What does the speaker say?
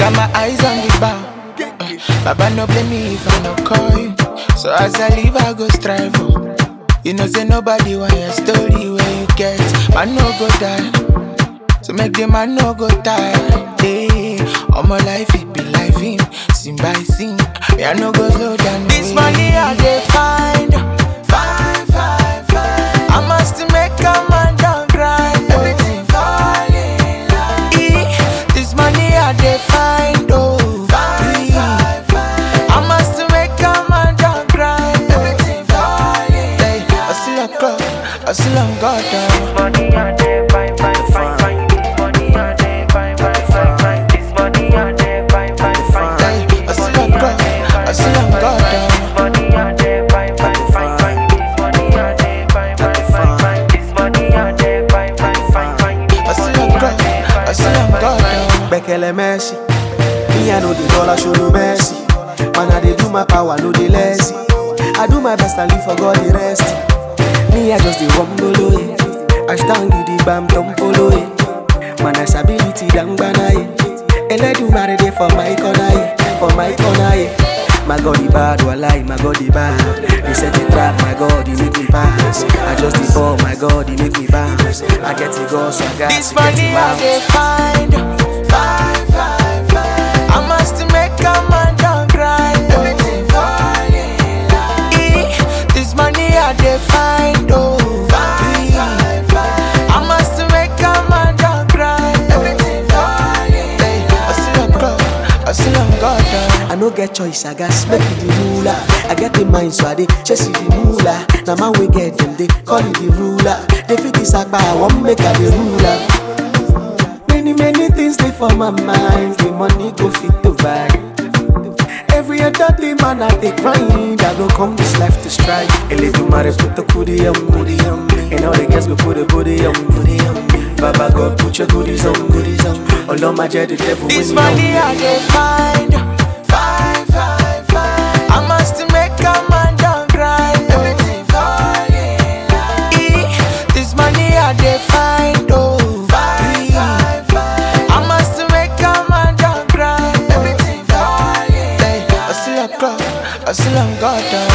got my eyes on the bar. Uh, Baba no blame me if I no call you. So as I leave, I go strive. Oh. You know, say nobody want your story where you get. Man no go die. So make the man no go tired. Hey, all my life it be life in scene by scene. Me I no go slow down. This money I dey find, find, find, find. I must make a man down grind. Everything falling line. This money I dey find, oh, find, find, find. I must make a man down grind. Everything falling. Hey, I still a clock, I still on God down. Money a dey fine, fine, fine, fine. This money a dey fine, fine, fine, fine. This money a dey fine, fine, fine, fine. I still on God, I still on God down. Money a dey fine, fine, fine, fine. This money a dey fine, fine, fine, fine. This money a dey fine, fine, fine, fine. I still on God, I still on God down. Bekele Messi. Me, I know the dollar show no mercy. Man, I dey do my power, no dey lazy. I do my best and live for God the rest. Me, I just dey rumble away. I stand the bam polo eh. Man, I ability dang bana eh. Eledumare dey for my corner eh. For my corner eh. My God, the bad, walai, my God, the bad. They set a trap, my God, he make me pass. I just the ball, my God, he make me bounce. I get it go, so I got This to get money it I bounce. dey find, find, find, find. I must make a man down grind. Everything falling line. This money I dey find, oh, find, find, find. I must make a man down grind. Everything falling. Hey, I still on God, I still on God down. I no get choice, I got make it the ruler. I get the mind, so I dey chase it the ruler. Now man we get them, they call it the ruler. They fit this agba, I want make her the ruler. Many many things they for my mind, the money go fit to buy. Every other day, man, I dey grind. I go come this life to strike. A little matter put the goodie on, goodie on me. And all the girls go put the booty on, booty on me. Baba God, put your goodies on, goodies on me. All on my jet, the devil This when you money on I dey find, find, find, find. I must make a man down grind. Everything falling line. This money I dey find, oh, find, find, find. I must make a man down grind. Everything falling. Hey, I still a clock, I still on God down.